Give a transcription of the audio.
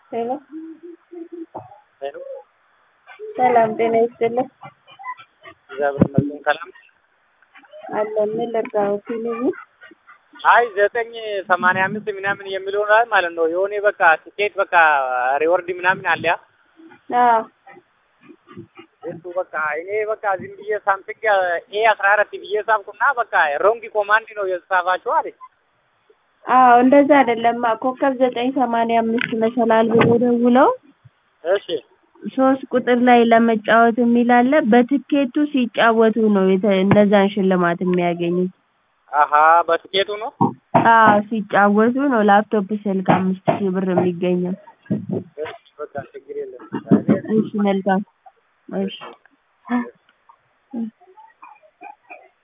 ሄሎ ሄሎ ሰላም ጤና ይስጥልኝ። እግዚአብሔር ይመስገን ሰላም። አለን ምን ልርዳዎት? ይሉኝ አይ ዘጠኝ ሰማንያ አምስት ምናምን የሚለው ላይ ማለት ነው የሆነ በቃ ትኬት በቃ ሪወርድ ምናምን አለ ያ አዎ እሱ በቃ እኔ በቃ ዝም ብዬ ሳምቲንግ ኤ አስራ አራት ብዬ ሳብኩና በቃ ሮንግ ኮማንድ ነው የተጻፋችሁ አለች። አዎ እንደዛ አይደለም። ኮከብ ዘጠኝ ሰማንያ አምስት መሰላል ብሎ ደውለው እሺ ሶስት ቁጥር ላይ ለመጫወት የሚል አለ። በትኬቱ ሲጫወቱ ነው የተ- እነዛን ሽልማት የሚያገኙት። አሀ በትኬቱ ነው። አዎ ሲጫወቱ ነው ላፕቶፕ ስልክ አምስት ሺህ ብር የሚገኘው። እሺ በቃ ችግር የለም። እሺ መልካም እሺ